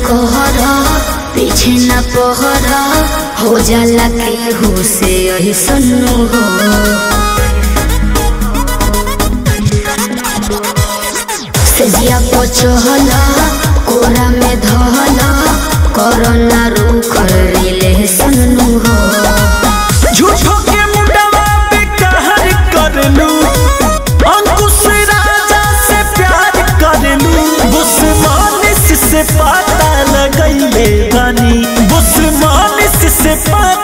कहर पीछे न पहर हो जाला केहू से यही सन्नु हो सजिया पचहल कोरा में धहल कोरोना रूख रिले सन्नु हो झूठो के मुंडवा पे कहर करलू अंकुश राजा से प्यार करलू बुस्मानिस से पता लगैले बानी बुस्मानिस से पता